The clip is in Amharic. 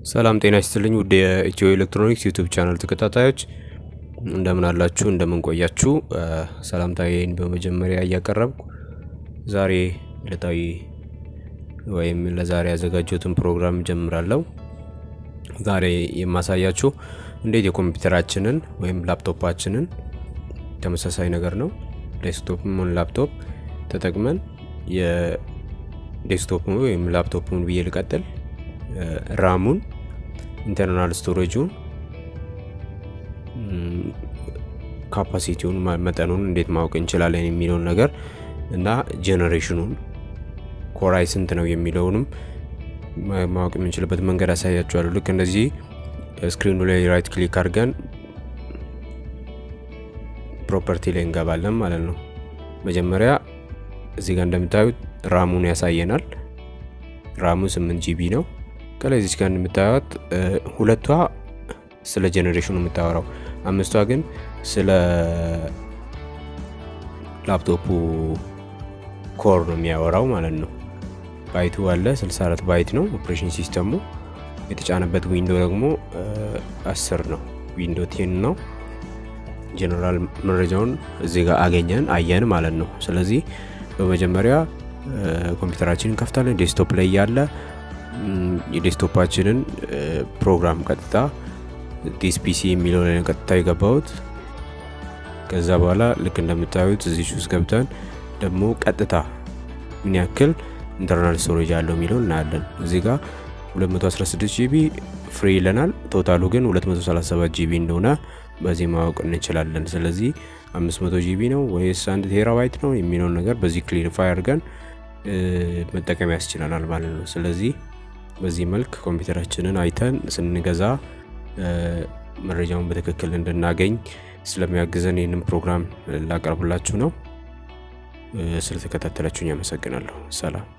ሰላም ጤና ይስጥልኝ ውድ የኢትዮ ኤሌክትሮኒክስ ዩቱብ ቻናል ተከታታዮች እንደምን አላችሁ? እንደምን ቆያችሁ? ሰላምታዬን በመጀመሪያ እያቀረብኩ ዛሬ ዕለታዊ ወይም ለዛሬ ያዘጋጀሁትን ፕሮግራም ጀምራለሁ። ዛሬ የማሳያችሁ እንዴት የኮምፒውተራችንን ወይም ላፕቶፓችንን ተመሳሳይ ነገር ነው ዴስክቶፕም ሆነ ላፕቶፕ ተጠቅመን የዴስክቶፕን ወይም ላፕቶፕን ብዬ ልቀጥል ራሙን ኢንተርናል ስቶሬጁን ካፓሲቲውን መጠኑን እንዴት ማወቅ እንችላለን የሚለውን ነገር እና ጄኔሬሽኑን ኮራይ ስንት ነው የሚለውንም ማወቅ የምንችልበት መንገድ አሳያችኋለሁ። ልክ እንደዚህ ስክሪኑ ላይ ራይት ክሊክ አድርገን ፕሮፐርቲ ላይ እንገባለን ማለት ነው። መጀመሪያ እዚህ ጋር እንደምታዩት ራሙን ያሳየናል። ራሙ 8 ጂቢ ነው። ከላይ እዚች ጋር እንደምታዩት ሁለቷ ስለ ጄኔሬሽኑ የምታወራው፣ አምስቷ ግን ስለ ላፕቶፑ ኮር ነው የሚያወራው ማለት ነው። ባይቱ አለ 64 ባይት ነው ኦፕሬሽን ሲስተሙ። የተጫነበት ዊንዶ ደግሞ 10 ነው፣ ዊንዶ ቴን ነው። ጀነራል መረጃውን እዚህ ጋር አገኘን አየን ማለት ነው። ስለዚህ በመጀመሪያ ኮምፒውተራችንን ከፍታለን። ዴስክቶፕ ላይ ያለ የዴስክቶፓችንን ፕሮግራም ቀጥታ ዲስ ፒሲ የሚለው ላይ ቀጥታ የገባሁት። ከዛ በኋላ ልክ እንደምታዩት እዚህ ውስጥ ገብተን ደግሞ ቀጥታ ምን ያክል ኢንተርናል ስቶሬጅ አለው የሚለው እናያለን። እዚህ ጋር 216 ጂቢ ፍሪ ይለናል። ቶታሉ ግን 237 ጂቢ እንደሆነ በዚህ ማወቅ እንችላለን። ስለዚህ 500 ጂቢ ነው ወይስ አንድ ቴራባይት ነው የሚለውን ነገር በዚህ ክሊሪፋይ አድርገን መጠቀም ያስችለናል ማለት ነው። ስለዚህ በዚህ መልክ ኮምፒውተራችንን አይተን ስንገዛ መረጃውን በትክክል እንድናገኝ ስለሚያግዘን ይህንን ፕሮግራም ላቀርብላችሁ ነው። ስለተከታተላችሁኝ አመሰግናለሁ። ሰላም